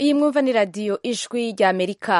iyi mwumva ni radiyo ijwi rya amerika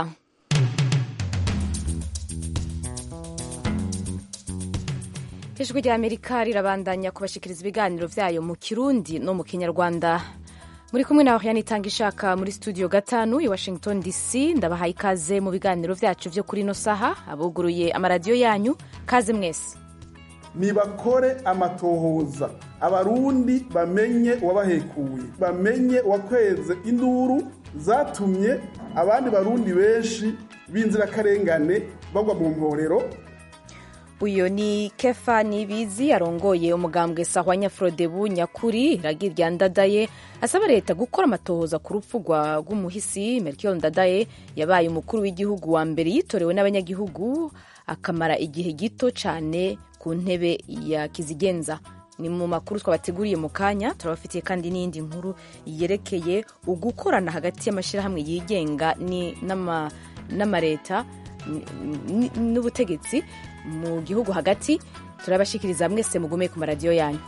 ijwi rya amerika rirabandanya kubashikiriza ibiganiro vyayo mu kirundi no mu kinyarwanda muri kumwe na Oriane itanga ishaka muri studio gatanu i Washington DC ndabahaye ikaze mu biganiro vyacu vyo kuri no saha abuguruye amaradiyo yanyu kaze mwese nibakore amatohoza abarundi bamenye uwabahekuye bamenye uwakweze induru zatumye abandi barundi benshi b'inzirakarengane bagwa mu mporero uyo ni kefa nibizi arongoye umugambwe sahwa nyafrodebu nyakuri iragi rya ndadaye asaba leta gukora amatohoza ku rupfu rw'umuhisi melchior ndadaye yabaye umukuru w'igihugu wa mbere yitorewe n'abanyagihugu akamara igihe gito cyane ku ntebe ya kizigenza ni mu makuru twabateguriye mu kanya turabafitiye kandi n'iyindi nkuru yerekeye ugukorana hagati y'amashyirahamwe yigenga n'amareta n'ubutegetsi mu gihugu hagati turabashikiriza mwese mugume ku maradiyo yanyu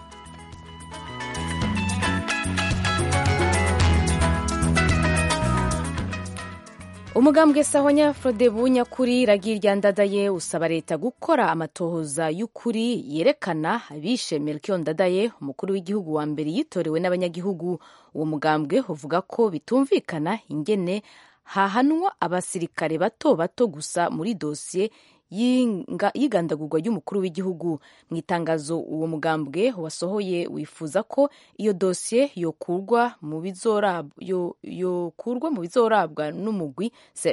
umugambwe sahonya frodebu nyakuri iragi rya ndadaye usaba leta gukora amatohoza y'ukuri yerekana abishe melchior ndadaye umukuru w'igihugu wa mbere yitorewe n'abanyagihugu uwo mugambwe uvuga ko bitumvikana ingene hahanwa abasirikare bato bato gusa muri dosiye y'igandagurwa ry'umukuru w'igihugu mu itangazo uwo mugambwe wasohoye wifuza ko iyo dosiye yokurwa mu bizorabwa n'umugwi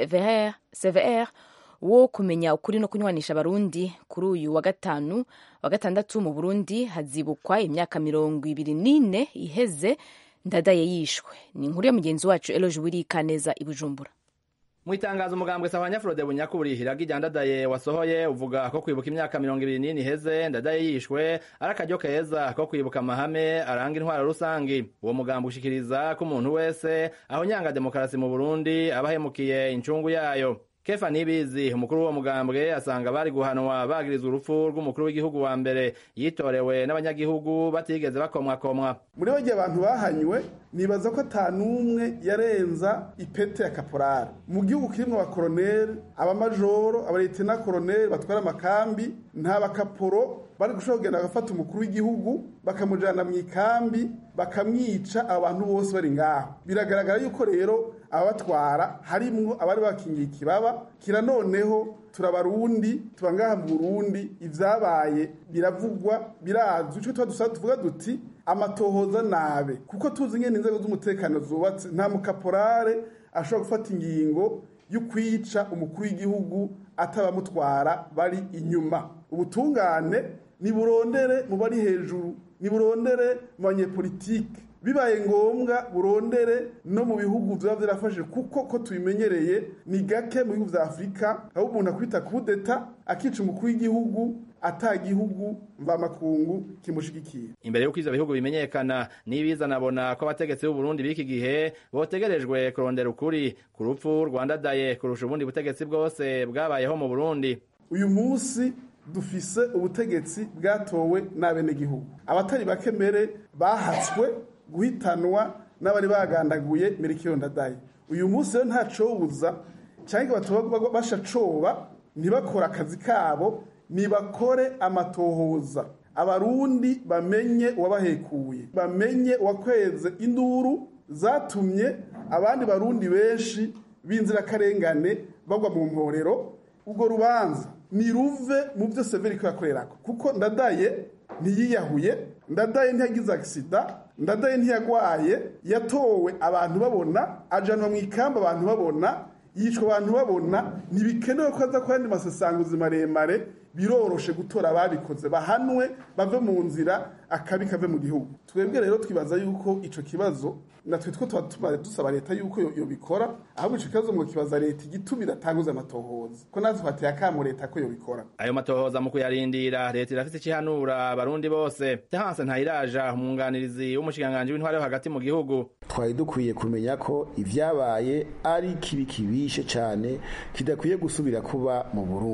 cvr wo kumenya ukuri no kunywanisha abarundi kuri uyu wa gatanu wa gatandatu mu burundi hazibukwa imyaka mirongo ibiri n'ine iheze ndadaye yishwe ni inkuru ya mugenzi wacu eloje wirikaneza i bujumbura mu itangazo umugambwe sahwanya frode bunyakuri iragi rya ndadaye wasohoye uvuga ko kwibuka imyaka mirongo ibiri n'ine iheze ndadaye yishwe ari akaryo keza ko kwibuka amahame aranga intwaro rusangi uwo mugambo ushikiriza ko umuntu wese aho nyanga demokarasi mu burundi aba ahemukiye incungu yayo kefa nibizi umukuru w'uwo mugambwe asanga bari guhanwa bagirizwa urupfu rw'umukuru w'igihugu wa mbere yitorewe n'abanyagihugu batigeze bakomwakomwa muri bo gihe abantu bahanywe nibaza ko ata n'umwe yarenza ipete ya kaporari mu gihugu kirimwo abakoroneri abamajoro abaletena koroneri batwara amakambi nta bakaporo bari gushobora kugenda bagafata umukuru w'igihugu bakamujana mu ikambi bakamwica abantu bose bari ngaho biragaragara yuko rero ababatwara harimwo abari bakingiye ikibaba kira noneho turabarundi tuba ngaha mu burundi ivyabaye biravugwa birazwi ico tuba dusaba tuvuga duti amatohoza nabe kuko tuzi ngene inzego z'umutekano zubatse nta mukaporare ashobora gufata ingingo y'ukwica umukuru w'igihugu atabamutwara bari inyuma ubutungane niburondere mu bari hejuru niburondere mu banyepolitike bibaye ngombwa burondere no mu bihugu biba byarafashe kuko ko tubimenyereye ni gake mu bihugu vya afurika aho umuntu akwita kudeta akica umukuru w'igihugu ata gihugu mvamakungu kimushigikiye imbere y'uko ivyo bihugu bimenyekana n'ibiza nabona ko abategetsi b'u Burundi b'iki gihe botegerejwe kurondera ukuri ku rupfu rwandadaye kurusha ubundi butegetsi bwose bwabayeho mu Burundi uyu munsi dufise ubutegetsi bwatowe n'abenegihugu abatari bake mbere bahatswe guhitanwa n'abari bagandaguye Melchior Ndadaye uyu munsi rero ntacobuza cyangwa batoba bashacoba ntibakora akazi kabo nibakore amatohoza abarundi bamenye uwabahekuye bamenye uwakweze induru zatumye abandi barundi benshi b'inzirakarengane bagwa mu mporero ubwo rubanza niruve mu byo severi ko yakorerako kuko ndadaye ntiyiyahuye ndadaye ntiyagize agisida ndadaye ntiyagwaye yatowe abantu babona ajanwa mu ikamba abantu babona yicwa abantu babona ntibikenewe ko aza ku yandi masasanguzi maremare biroroshe gutora ababikoze bahanwe bave mu nzira akabi kave mu gihugu twebwe rero twibaza yuko ico kibazo natwe two tuba tumaze dusaba leta yuko yobikora ahubwo ico kibazo ngo kibaza leta igituma iratanguza amatohoza ko natwe twateye akamo leta ko yobikora ayo matohoza mu kuyarindira leta irafise ikihanura abarundi bose tehanse ntayiraja umwunganirizi w'umushikiranganji w'intware yo hagati mu gihugu twari dukwiye kumenya ko ivyabaye ari kibi kibishe cane kidakwiye gusubira kuba mu burundi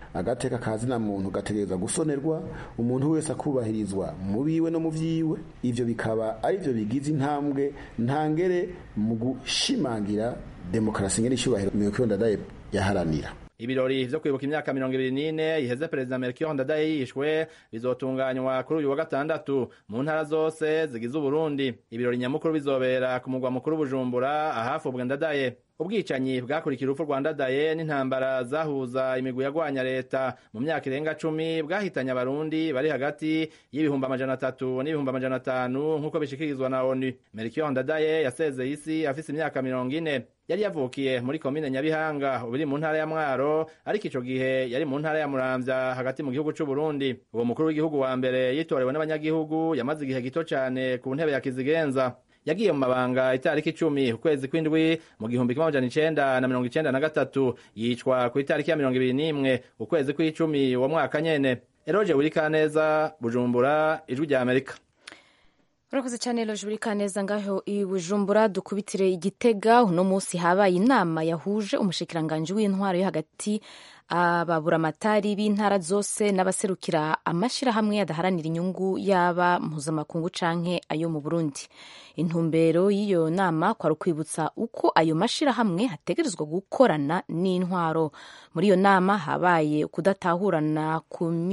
agateka kazina muntu gategereza gusonerwa umuntu wese akubahirizwa mu biwe no mu vyiwe ivyo bikaba ari byo bigize intambwe ntangere mu gushimangira demokarasi ngene icubahiro Melchior Ndadaye yaharanira ibirori vyo kwibuka imyaka mirongo ibiri n'ine iheze perezida Melchior Ndadaye yishwe bizotunganywa kuri uyu wa gatandatu mu ntara zose zigize Uburundi ibirori nyamukuru bizobera ku mugwa mukuru Bujumbura ahafubwe Ndadaye ubwicanyi bwakurikira urupfu rwa Ndadaye n'intambara zahuza imigwi yagwanya leta mu myaka irenga cumi bwahitanye abarundi bari hagati y'ibihumbi amajana atatu n'ibihumbi amajana atanu nk'uko bishikirizwa na ONU Melchior Ndadaye yasezeye isi afise imyaka mirongo ine yari yavukiye muri komine Nyabihanga ubiri mu ntara ya Mwaro ariko ico gihe yari mu ntara ya Muramvya hagati mu gihugu c'u Burundi uwo mukuru w'igihugu wa mbere yitorewe n'abanyagihugu yamaze igihe gito cane ku ntebe ya Kizigenza yagiye mu mabanga itariki icumi ukwezi kw'indwi mu gihumbi kimwe amajana icenda na mirongo icenda na gatatu yicwa ku itariki ya mirongo ibiri n'imwe ukwezi kw'icumi uwo mwaka nyene eroje wurikaneza bujumbura ijwi rya amerika urakoze cyane loje buri kaneza ngaho i bujumbura dukubitire igitega uno munsi habaye inama yahuje umushikiranganji w'intwaro yo hagati ababuramatari b'intara zose n'abaserukira amashyirahamwe adaharanira inyungu yaba mpuzamakungu canke ayo mu burundi intumbero y'iyo nama kwari ukwibutsa uko ayo mashyirahamwe hategerezwa gukorana n'intwaro muri iyo nama habaye kudatahurana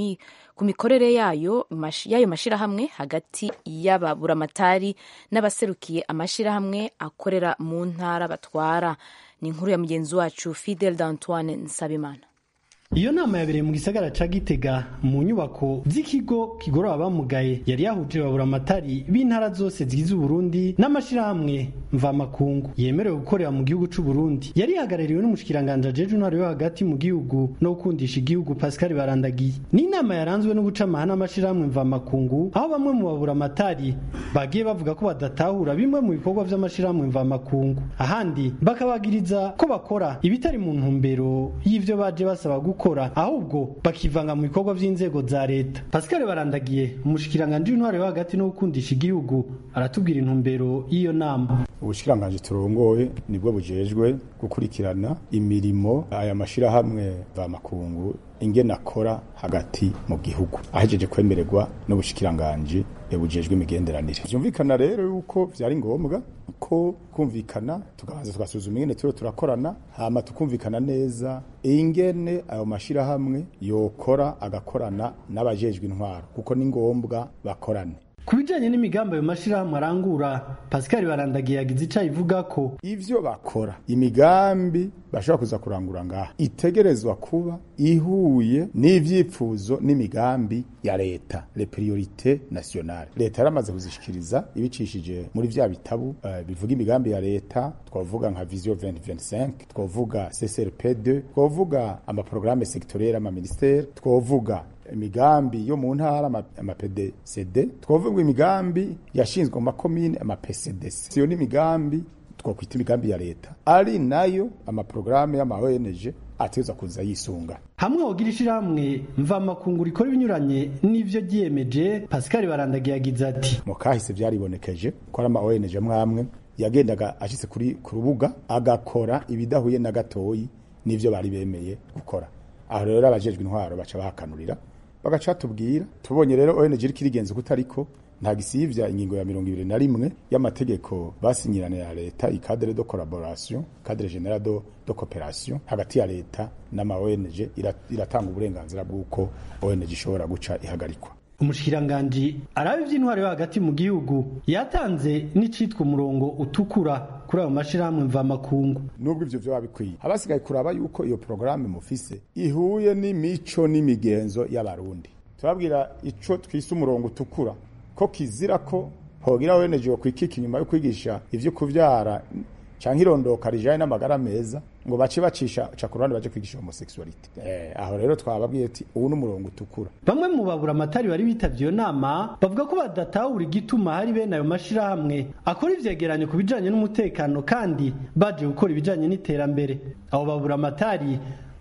ku mikorere yayo y'ayo mashyirahamwe hagati y'ababuramatari n'abaserukiye amashyirahamwe akorera mu ntara batwara ni inkuru ya mugenzi wacu fidel d'antoine nsabimana iyo nama yabereye mu gisagara ca gitega mu nyubako z'ikigo kigorora abamugaye yari yahuje babura amatari b'intara zose zigize uburundi n'amashirahamwe mvamakungu yemerewe gukorera mu gihugu c'uburundi yari ihagarariwe n'umushikiranganje ajeje intwaro yo hagati mu gihugu no gukundisha igihugu pascal barandagiye ni inama yaranzwe no guca amahana amashirahamwe mvamakungu aho bamwe mu babura amatari bagiye bavuga ko badatahura bimwe mu bikorwa vy'amashirahamwe mvamakungu ahandi bakabagiriza ko bakora ibitari mu ntumbero y'ivyo baje basaba gukora ahubwo bakivanga mu bikorwa vy'inzego za leta pascal barandagiye umushikiranganje w'intwaro yo hagati no gukundisha igihugu aratubwira intumbero y'iyo nama ubushikiranganje turongoye nibwo bujejwe gukurikirana imirimo aya mashirahamwe mvamakungu ingene akora hagati mu gihugu ahejeje kwemererwa n'ubushikiranganje bujejwe imigenderanire vyumvikana rero yuko vyari ngombwa ko kumvikana tukabanza tugasuzuma ingene turiho turakorana hama tukumvikana neza ingene ayo mashirahamwe yokora agakorana n'abajejwe intwaro kuko ni ngombwa bakorane ku bijanye n'imigambi ayo mashirahamwe arangura pascal barandagiye yagize ico ayivuga ko ivyo bakora imigambi bashobora kuza kurangura ngaha itegerezwa kuba ihuye n'ivyifuzo n'imigambi ya leta le priorite nationale leta yaramaze kuzishikiriza ibicishije muri vya bitabu uh, bivuga imigambi ya leta twavuga nka vision 2025 twavuga CCRP2 twavuga amaprograme sectoriel ama ministère twavuga imigambi yo mu ntara ama PDCD twavuga imigambi yashinzwe mu makomine ama PCDC siyo n'imigambi twakwita imigambi ya leta ari nayo amaprograme y'ama ONG ateza kuza yisunga hamwe wogira ishirahamwe mvamakungu rikora ibinyuranye n'ivyo ryiyemeje Pascal Barandagiye yagize ati mu kahise vyaribonekeje ko ari ama ONG mwamwe yagendaga ashitse kuri ku rubuga agakora ibidahuye na gatoyi n'ivyo bari bemeye gukora aho rero abajejwe intwaro baca bahakanurira bagaca tubwira tubonye rero ONG iriko irigenza kutariko nta gisivya ingingo ya mirongo ibiri na rimwe y'amategeko basinyirana ya leta ikadere de collaboration cadre general de, de coopération hagati ya leta n'ama ONG iratanga uburenganzira bw'uko ONG ishobora guca ihagarikwa umushikiranganji araba ivy'intwaro yo hagati mu gihugu yatanze n'icitwa umurongo utukura kuri ayo mashirahamwe mvamakungu nubwo ivyo vyoba bikwiye abasigaye kuraba yuko iyo porogaramu mufise ihuye n'imico n'imigenzo y'abarundi turabwira ico twise umurongo utukura ko kizira ko hogira weneje kwikika inyuma yo kwigisha ivyo kuvyara canke irondoka rijanye n'amagara meza ngo bace bacisha ca ku ruhande baje kwigisha homosexuality eh aho rero twababwiye ati ubu n'umurongo utukura bamwe mu babura amatari bari bitavye iyo nama bavuga ko badatahura igituma hari bene ayo mashirahamwe akora ivyegeranyo ku bijanye n'umutekano kandi baje gukora ibijanye n'iterambere abo babura amatari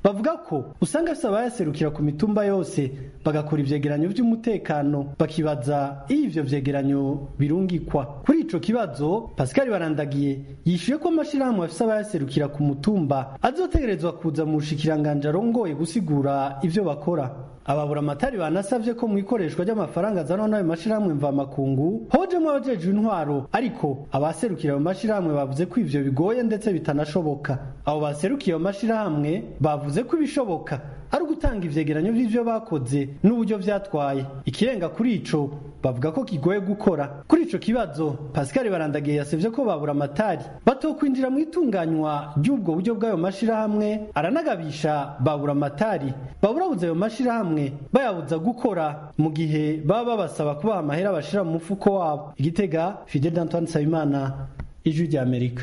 bavuga ko usanga afise abayaserukira ku mitumba yose bagakora ivyegeranyo vy'umutekano bakibaza iyo ivyo vyegeranyo birungikwa kuri ico kibazo Pascal Barandagiye yishuye ko amashirahamwe afise abayaserukira ku mutumba azotegerezwa kuza mu bushikiranganje arongoye gusigura ivyo bakora ababura amatari banasavye ko mu ikoreshwa ry'amafaranga azanwa n'ayo mashirahamwe mvamakungu hojemwo abajejwe intwaro ariko abaserukira ayo mashirahamwe bavuze ko ivyo bigoye ndetse bitanashoboka abo baserukiye ayo mashirahamwe bavuze ko ibishoboka ari ugutanga ivyegeranyo vy'ivyo bakoze n'uburyo vyatwaye ikirenga kuri ico bavuga ko kigoye gukora kuri ico kibazo Pascal Barandagiye yasevye ko babura amatari batokwinjira mu itunganywa ry'ubwo buryo bw'ayo mashirahamwe aranagabisha babura amatari baburabuza ayo mashirahamwe bayabuza gukora mu gihe baba babasaba kubaha amahera bashira mu mufuko wabo igitega Fidel Antoine Sabimana ijwi rya Amerika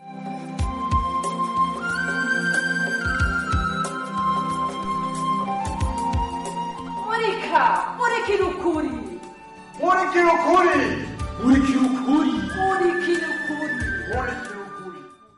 murika murikira ukuri murikira ukuri murikira ukuri murikira ukuri murikira ukuri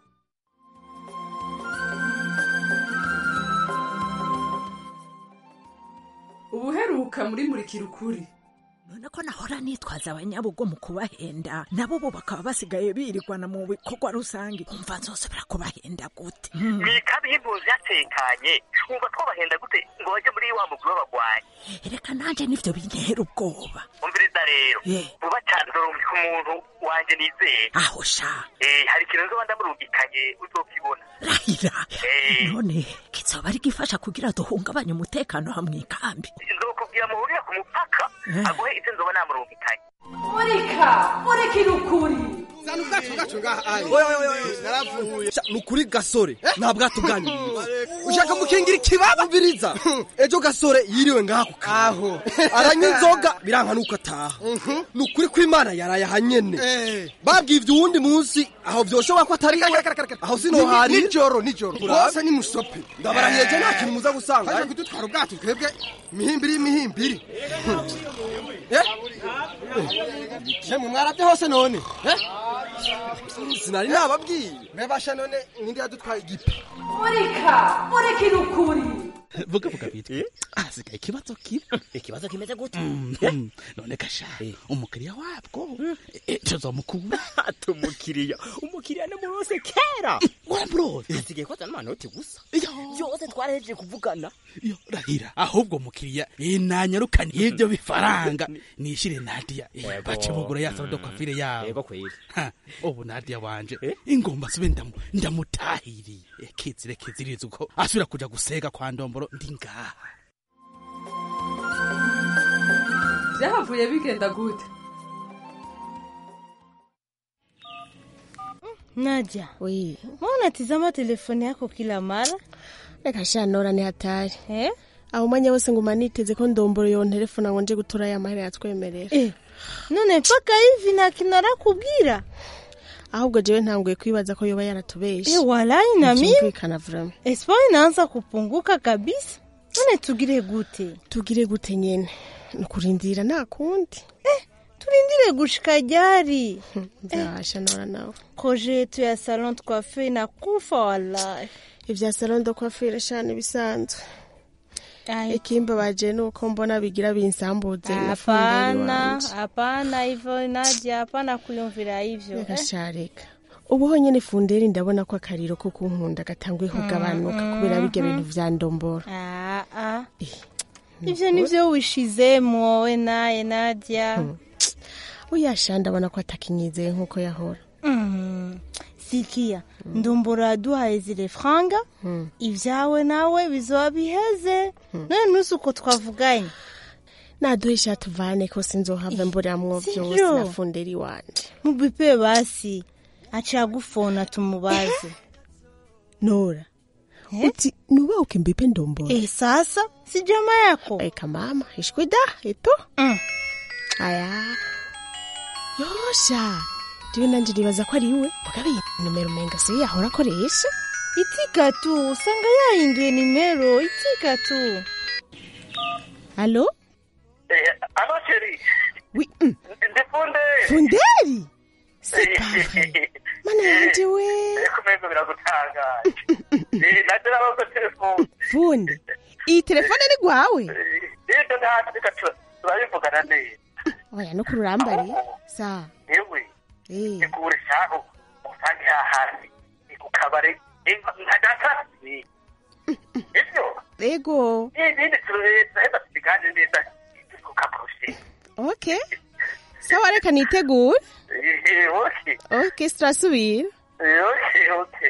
ubuheruka muri murikira ukuri none ko nahora nitwaza abanyabugo mu kubahenda nabo bo bakaba basigaye birirwana mu bikorwa rusange umva nzosubira kubahenda gute mwikabi y'impunzi yatekanye umva twabahenda gute ngo bajye muri wa mugwi w'abagwanyi reka nanje nivyo bintera ubwoba umviriza rero Eh. vuba cyane uzorungika umuntu wanje nizeye aho sha Eh, hari ikintu nzoba ndamurungikanye uzokibona rahira Eh. none kizoba ari gifasha kugira duhungabanye umutekano hamwe ikambi nzokubwira muhurire ku mupaka Eh. aguhe ivyo nzoba namurungikanye murika murikira ukuri zana ubwato bwacu ngaha ayi naravuye ni ukuri gasore nta bwato bwanyu ushaka mukingira ikibaba umviriza ejo gasore yiriwe ngaha ku kaho aranywa inzoga biranka nuko ataha ni ukuri ko imana yaraye aha nyene babwiye ivyo uwundi munsi aho vyoshobora ko atari we aho sinoharira nijoro nijoro rwose ni musope ndabarahiye je nta kintu muza gusanga aje kudutwara ubwato twebwe imihimbiri y'imihimbiri yemwe mwarabye hose none eh? sinari nababwiye mebasha none ninde yadutwaye igipe murika murikira ukuri vuga vuga bitwe hasigaye ikibazo kimwe ikibazo kimeze gute Mm, none gasha umukiriya wabwo eh, tuzomukura umukiriya umukiriya ni murose kera waramurose hasigaye ko azana amanoti gusa byose twarahejeje kuvugana yo rahira ahubwo mukiriya inanyarukana ibyo bifaranga nishire nadia eh, Yego. bace bugura ya salon de coiffure yabo yego kweli Ha, ubu nadia wanje ingomba sube ndamu ndamutahiriye Eh, kizire kiziriza uko asubira kuja gusega kwa ndomboro ndi ngaha byahavuye bigenda gute Nadia, Oui. mbona unatizama telefoni yako kila mara Reka sha nora ni hatari. eh? Aho umwanya wose nguma niteze ko ndomboro yo telefone ngo nje gutora ya mahera yatwemerera. Eh, none mpaka hivi na kinara kubwira Ahubwo jewe ntanguye kwibaza ko yoba yaratubeshe. eh, walai na mimi Ntivyumvikana vraiment. espoir inaanza kupunguka kabisa. None tugire gute? Tugire gute nyene? Nukurindira nta kundi. Tulindire gushika jari. Nzabasha nora nawe. Koje yetu ya salon de coiffure inakufa wallahi. Ivya salon de coiffure shane bisanzwe. Ai, Ikimbabaje nuko mbona bigira binsambuze na fumberi Hapana, wanje. hapana hivyo Nadia, hapana kuyumvira hivyo. Reka Eh? sha reka. Ubu honyene funderi ndabona ko akariro ko kunkunda gatanguye kugabanuka kubera bijya bintu vya ndomboro. Ah, ah. Ivyo nivyo wishizemo we naye Nadia. Oya sha ndabona ko atakinyizeye nkuko yahora. Mm. Sikia, ndombora yaduhaye zile franga ivyawe nawe bizoba biheze none nusi uko twavuganye naduhe ishati uvane ko sinzohava mburamwo Sivyo. vyose na funderi wanje mubipe basi acha agufona tumubaze nora uti nuwe ukimbipe ndombora eh sasa si jamaa yako eka mama ishwida eto mm. aya yosha jewe nanje nibaza ko ari iwe mugabe iyi nomero umenga siyo yahora akoresha itika tu usanga yahinduye nimero itika tu alo alo sheri wi mm. ndifunde funderi separe mana yanje we kumeza biragutangaje Eh, naje nabaza telefone funde iyi telefone ni gwawe rero ntacyo reka tu- turabivugana neza oya no kururambari sa yewe tegure shaho usange hahandi ni ku kabare nka gatasi ivyo ego ibindi turaheza tubiganire neza ku kaporoshe okay sawa reka nitegure oke okay turasubira oke oke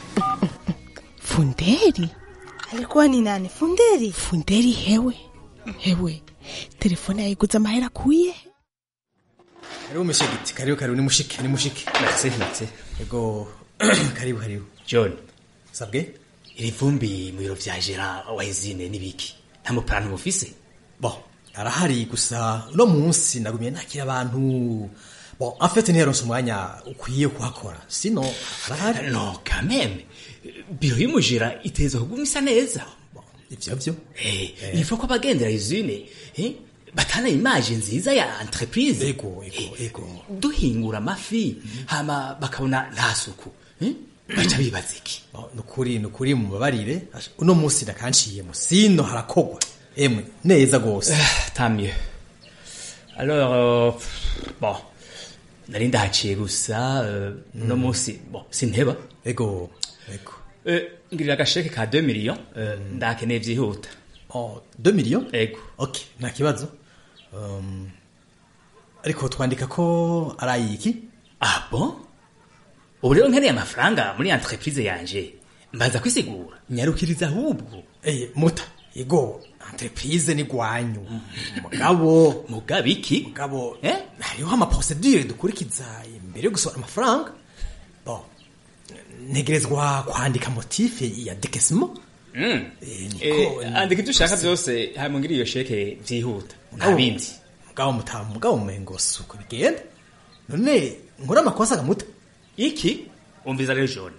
Funderi? Alikuwa ni nani? Funderi? Funderi hewe. Hewe. Telefone yayiguze amahera akuye. Karibu mshigiti, karibu karibu ni mushike, ni mushike. Merci, merci. Ego karibu karibu. John. Sabwe? Iri vumbi mu biro vya Gera wahizine nibiki? Nta muplan mufise? Bon, arahari gusa no munsi nagumye nakira abantu. Bon, en fait ntiyaronse umwanya ukwiye kuhakora. Sino arahari. No, quand même. Biro y'umujira iteza kuguma isa neza. Ivyo vyo. Eh, il faut ko abagendera izine, eh? Batana image nziza ya entreprise. Ego, ego, ego. Duhingura amafi, hama bakabona nta suku. Eh? Baca bibaza iki? Nukuri, nukuri mubabarire. Uno munsi ndakanciyemo. Sino harakogwa. Emwe, neza gose. Tant mieux. Alors, euh, bon, nari ndahaciye gusa euh, no munsi bon sinteba ego ego euh, ngirira agasheke ka 2 millions euh, ndakeneye vyihuta oh 2 millions ego okay nta kibazo um, ariko twandika ko ari iki ah bon ubu rero nkeneye amafaranga muri entreprise yanje mbanza kwisigura nyarukiriza ahubwo eh muta ego entreprise ni gwanyu mugabo mugabo iki mugabo eh hariho ama procedure dukurikiza imbere yo gusohora amafaranga bon ntegerezwa kwandika motife ya décaissement Mm. Eh, andika ibyo ushaka byose hanyuma ngiri iyo sheke vyihuta nta bindi mugabo mutamu mugabo mumengo suko bigenda none nkora amakosa gamuta iki umviza rero jone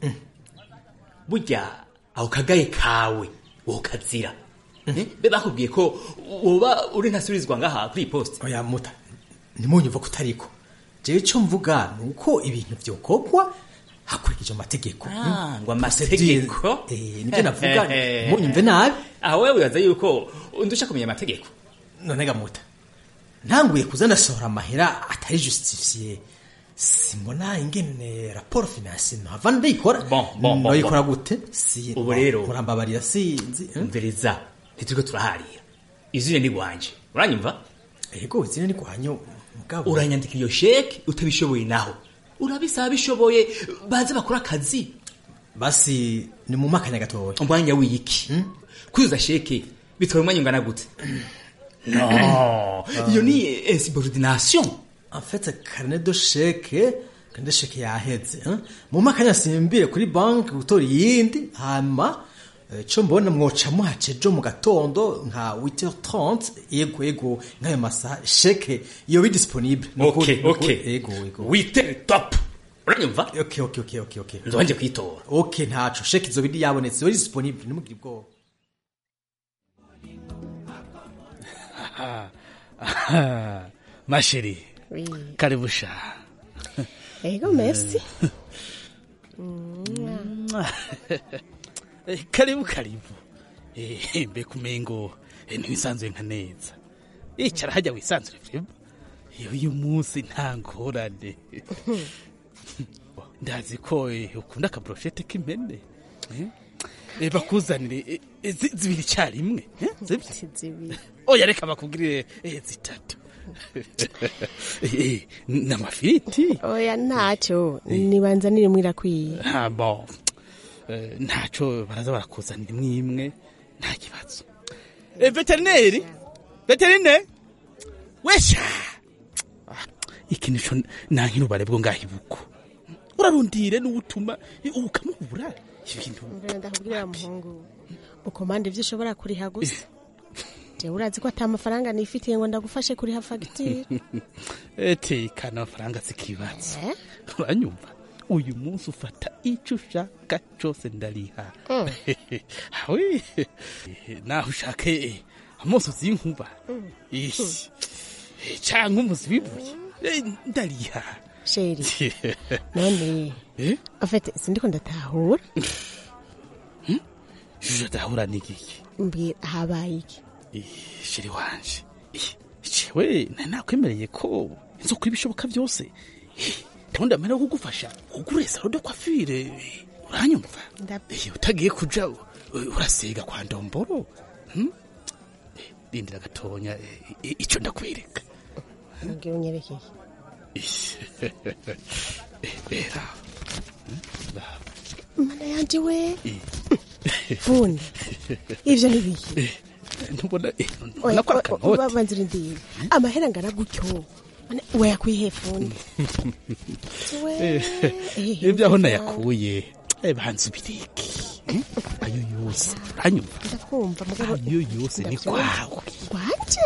burya aho kagaye kawe wokazira be bakubwiye ko woba uri ntasubirizwa ngaha kuri poste oya muta ntimunyumva ko utariko jewe icyo mvuga ni uko ibintu byokogwa hakurikije amategeko Ah, ngo amategeko eh nibyo navuga munyumve nabi aho wewe wibaza yuko undusha kumenya amategeko none gamuta ntanguye kuzana sohora amahera atari justifiye simbona ingene raporo financier ntava ndayikora bon bon bon ndayikora gute si ubu rero murambabarira sinzi umviriza ntituriko turaharira izina ni gwanje uranyumva yego izina ni gwanyu mugabo uranyandika iyo sheke utabishoboye naho urabisaba bishoboye baze bakora akazi basi ni mu makanya gatoya umwanya w'iki kuzuza sheke bitwara umwanya ungana gute no iyo ni insubordination en fait carnet de chèque carnet de chèque yaheze hein? mu makanya simbire kuri banki gutora iyindi hama eh, co mbona mwoca muhace jo mu gatondo nka 8h30 yego yego nk'ayo masaha chèque iyo bi disponible Okay, okay. yego yego 8h top uranyumva okay okay okay okay okay nzonje kwitora okay ntaco chèque izo bidi yabonetse yo disponible nimugire ubwoba masheri Oui. karibu sha Ego merci. Eh, karibu karibu Eh, mbe kumengo eh, ntiwisanzuye nka neza icara hajya wisanzure friba iyo uyu munsi nta ngorane ndazi ko eh, ukunda akaburoshete k'impene Eh, eh, bakuzanire eh, eh, zi- zibiri icyarimwe eh, zibyo zibiri oya reka bakubwirire eh, zitatu Eh, n'amafiriti Oya ntacyo nibanza niri mwirakwiye. Ah, bon Eh, ntaco baraza barakuzanira imwe imwe nta kibazo Eh, veterineri veterineri wesha Ah, iki nico nankira ubare bwo ngaho ibuko urarundire n'uwutuma eh, ukamubura ibintu Mbere ndakubwira muhungu. Ukomande ivyo ushobora kuriha gusa. Jewe urazi ko ata mafaranga nifitiye ngo ndagufashe kuriha fagitire. tekana amafaranga zikibazo uranyumva uyu munsi ufata icyo ushaka cyose ndariha Mm. hawe naho ushake eh, amosozi y'inkuba ishi cyangwa umuzi w'ibuye eh, ndariha Sheri. None. Eh? En fait, sindiko ndatahura. juju adahura n'igiki mbwira habaye iki shiri wanje jewe nari nakwemereye ko nzokora ibishoboka byose ndabona amera yo kugufasha kugura isaro de kwafire uranyumva Eh, utagiye kuja u- urasiga kwa ndomboro hmm? Eh, rindira gatonya eh, i- ico ndakwereka mbwira unyerekeye bera mana yanje we fundi ivyo nibiki ntubona eh, Oya, ntubona ko o- o- akanoti banza urindire amahera angana gutyo Mana, wayakwihe fundi we eh, ibyo aho nayakuye eh, banza ubireke hmm? ayo yose uranyumva ndakumva mugabo ayo yose ni kwawe rwanje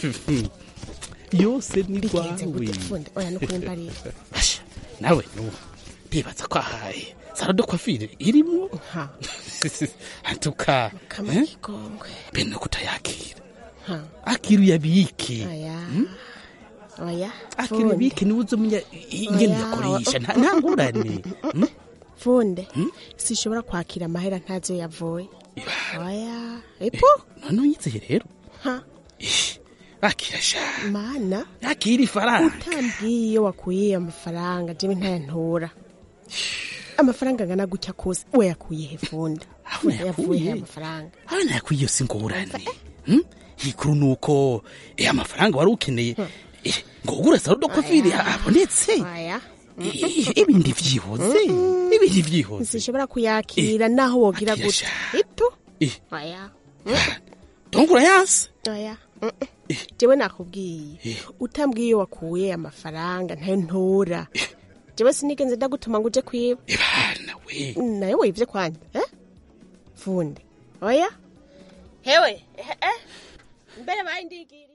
yose ni bigenze rwawe gute fundi oya nukuri mbarira Asha, nawe nubu ndibaza ko ahaye saro de kwafire irimwo antuka kamara ikigongwe mbe no kutayakira Ha. akira uyabike oya oya akira fundi uyabike niwe uzomenya ingene Oya, uyakoresha o- nta nta ngorane Hmm? funde sishobora kwakira amahera ntazo yavuye oya epo none unyizeye rero ha akira sha mana akira ifaranga utambwiye iyo wakuye amafaranga jewe ntayantora amafaranga angana gutya kose wayakuye he funda Funda yavuye he amafaranga aho nayakuye iyo si ngorane Hmm? ikuru nuko eh, amafaranga wari ukeneye eh, ngo ugure saro de kwafire abonetse oya I- ibindi vyihoze ibindi vyihoze sishobora kuyakira naho wogira akira gutya sha. ito Eh. oya donc urayanse oya jewe nakubwiye utambwiye iyo wakuye amafaranga ntayo ntora jewe sinigenze ndagutuma ngo uje kwiba we nawe wivye kwanje eh? funde oya hewe eh, eh. mbere bayindigiri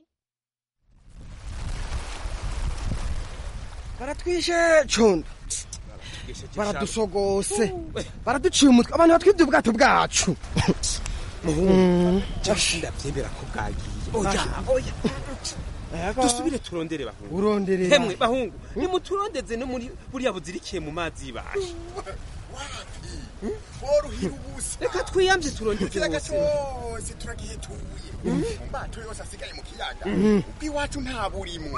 baratwishe condo baradusogose baraduciye umutwe abantu batwibye ubwato bwacu muhungu ndabyemera ko bwagiye oya oya dusubire turondere bahungu Uronderera. hemwe bahungu nimuturondeze no muri buriya buzirikiye mu mazi y'ibashe worohira ubusa reka twiyamvye turondeze ikiyaga bose cyose turagihituye mu mato yose asigaye mu kiyaga Mhm. ubw'iwacu nta burimwo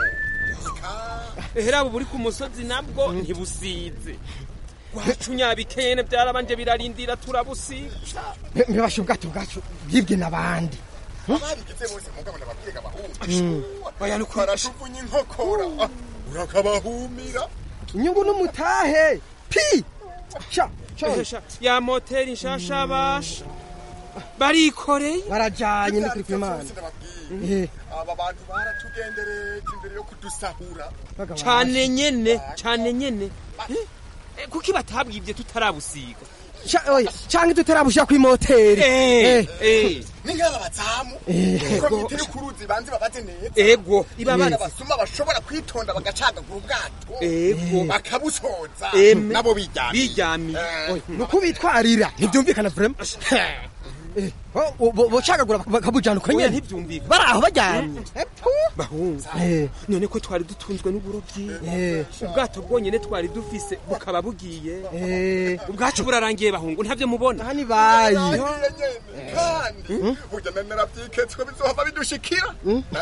ehera buri ku musozi nabwo ntibusize wacu nyabikene byarabanje birarindira turabusiga ntibashe ubwato bwacu bwibwe n'abandi ababigize bose mugabo ndababwirega abahungu Mm. oya nuko barashuvunya inkokora Ah, urakabahumira inyungu n'umutahe pi sha Ehesha, ya moteri nshasha basha barikoreye barajanye no kuri kwimana Eh. aba bantu baratugendereje imbere yo kudusahura cane nyene cane nyene Eh? Eh, kuki batabwivye tutarabusiga Ca- oya, canke tutarabushira kw'imoteri Eh, eh. ni nk'aba bazamu Eh. komite y'ukuruzi banze babaze neza Ego, iba abana bazi. basuma bashobora kwitonda bagacagagura ubwato Ego. bakabusoza Eme. nabo biryamiye biryamiye nuko bitwarira ntibyumvikana vrema bocagagura bakabujana uko Oya, nyene ntivyumvikana. bari aho bajyanye bahungu none ko twari dutunzwe n'uburobyi ubwato bwonyene twari dufise bukaba bugiye ubwacu burarangiye bahungu ntavyo mubona hani bayi kandi burya nari narabyiketse ko bizohava bidushikira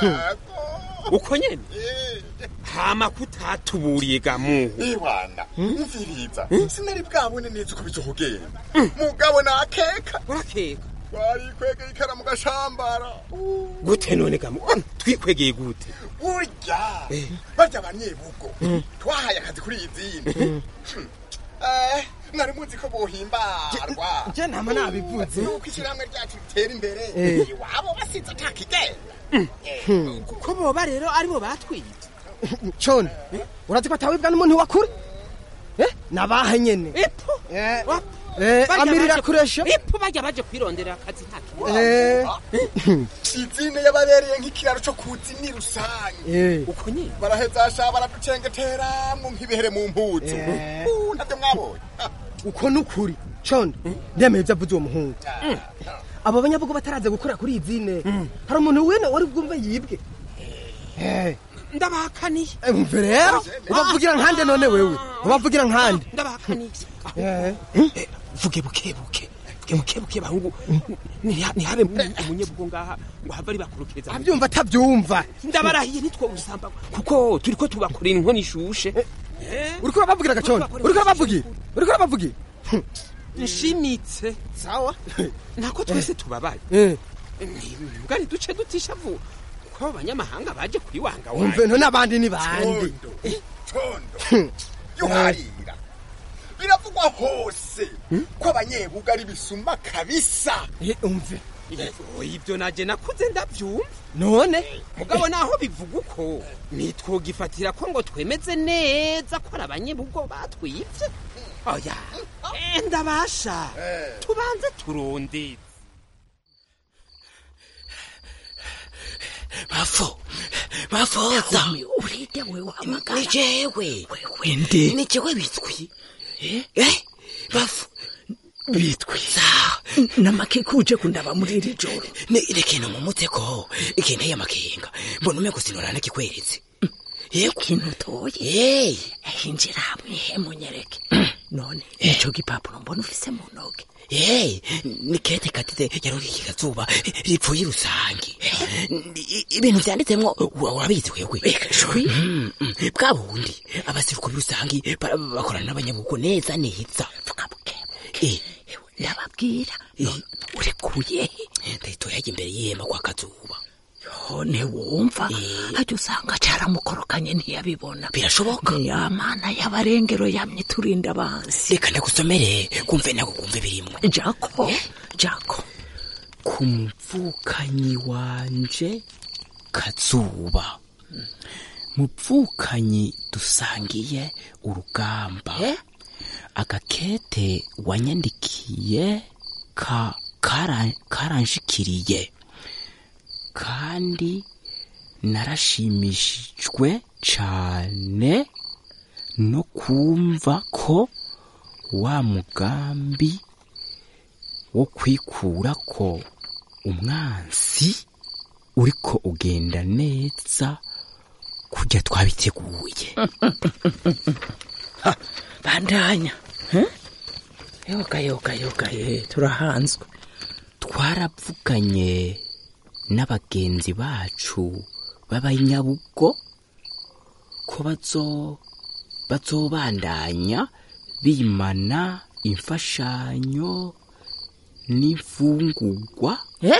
uko nyene hama kutatuburiye gamuhu ibanda mviriza sinari bwabone neza uko bizohogera mugabo nakeka urakeka twarikwegeye ikara mu gashambara gute none gamuhu twikwegeye gute burya barya abanyebugo twahaye akazi kuri iyi zindi Eh, mwari muzi ko bohimbarwa je ntama nabivuze nuko ishyirahamwe ryacu ritera imbere Eh. iwabo basize atakigera kuko boba rero aribo batwite cone urazi ko atawibwa n'umuntu wakure Eh, nabahe nyene ipo Eh, amirira kuresha ipo bajya baje kwirondera akazi nta Eh. izine yababereye nk'ikiraro cyo kuzi ni rusange Eh. uko nyine baraheza sha baraducengeteramwo nk'ibihere mu mpuzu Eh. Uh, ntabyo mwabonye uko nukuri cone ndemeye ibyo avuze uwo muhungu abo banyabugo bataraza gukora kuri iyi zine hari umuntu wene wari bwumve yibwe Eh, ndabahakaniye eh, umve rero ubavugira nkande none wewe ubavugira nkande ndabahakaniye Eh. vuge buke buke bukebuke bahungu niha- ntihabe umunyebugo ngaha ngo have ari bakurukiriza abyumva atabyumva ndabarahiye nitwo usamba kuko turiko tubakorera inkono ishushe uriko urabavugira gacondo uriko urabavugira uriko urabavugira nshimitse sawa nako twese tubabaye Eh. ntibwari duce dutishavu ko abanyamahanga baje kwiwanga umve nto n'abandi ni bandi condo yuharira biravugwa hose ko abanyebuga ari bisumba kabisa umve ibyo naje nakuze ndabyumva none mugabo naho bivuga uko nitwogifatira ko ngo twemeze neza ko ari abanyebugo batwibye oya Eh, ndabasha tubanze turondeze bafo bafoza urinde we wahamagara ni jewe wende ni jewe bitwi eh bafo bitwi namake kuje kundaba muri iri joro rekena mu muteko ikinteye amakenga mbona ume gusinora nakikweretse ikintu utoye hey hinjira hamwe he munyereke none ico gipapuro mbona ufise mu ntoke hey ni kete katite yarori kikazuba ripfuye rusangi I- ibintu vyanditsemwo ura- urabizi wewe shwi Mm, mm. bwa bundi abasiruko b'urusangi bara- bakorana n'abanyabugo neza neza vuga bukebuke ndababwira none urekuye ndahitoyaga imbere y'ihema kwa kazuba none wumva hajya usanga caramukorokanye ntiyabibona birashoboka ya mana y'abarengero yamye turinda abansi reka ndagusomere kumve nako kumve birimwo jako jako ku mupfukanyi wanje kazuba mupfukanyi dusangiye urugamba agakete wanyandikiye ka kara- karanshikiriye kandi narashimishijwe cane no kumva ko wa mugambi wo kwikura ko umwansi uriko ugenda neza kurya twabiteguye bandanya yoga yoga yoga ye turahanzwe twaravuganye n'abagenzi bacu b'abanyabugo ko bazo bazobandanya bimana imfashanyo n'imfungurwa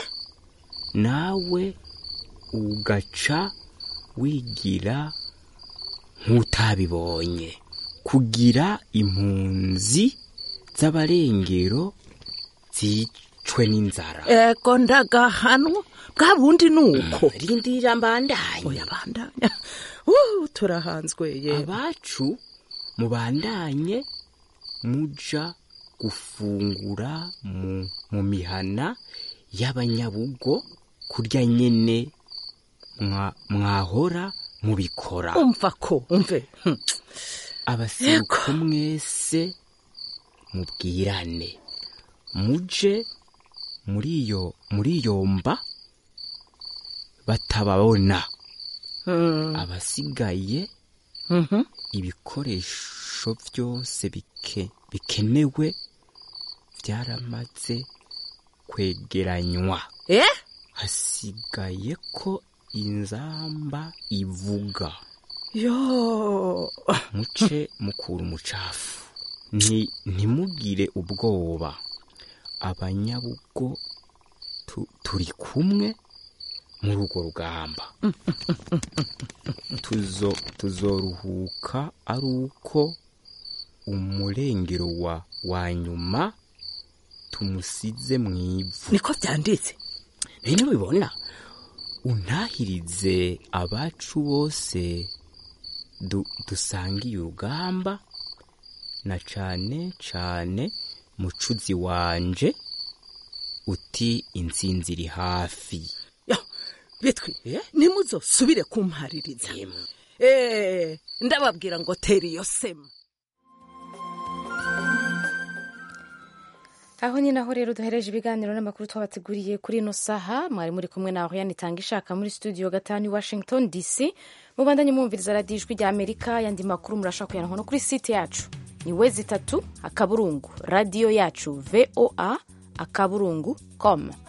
nawe ugaca wigira nk'utabibonye kugira impunzi z'abarengero zicwe n'inzara ego ndagahanwa bwa bundi ni uko rindira mbandanye oya bandanya Uh, turahanzwe ye abacu mubandanye muja gufungura mu, mu mihana y'abanyabugo kurya nyene mwa- mwahora mubikora umva ko umve hm. abasiruko mwese mubwirane muje muri iyo muri iyo mba batababona Mm. abasigaye Mhm. ibikoresho byose bike bikenewe byaramaze kwegeranywa eh hasigaye ko inzamba ivuga yo muce mukura umucafu Nti- ntimugire ubwoba abanyabugo tu- turi kumwe muri urwo rugamba tuzo tuzoruhuka ari uko umurengero wa wa nyuma tumusize mu ivu niko byanditse bino bibona untahirize abacu bose du, dusangiye urugamba na cane cane mucuzi wanje uti intsinzi iri hafi yo bitwi nimuzosubire kumpaririza eh ndababwira ngo tera iyo sema aho nyine aho rero duhereje ibiganiro n'amakuru twabateguriye kuri ino saha mwari muri kumwe na Oriane itanga ishaka muri studio gatanu i Washington DC mubandanye mwumviriza radiyo ijwi rya Amerika yandi makuru murashaka kuyanwa no kuri site yacu ni wezi itatu akaburungu radiyo yacu voa akaburungu com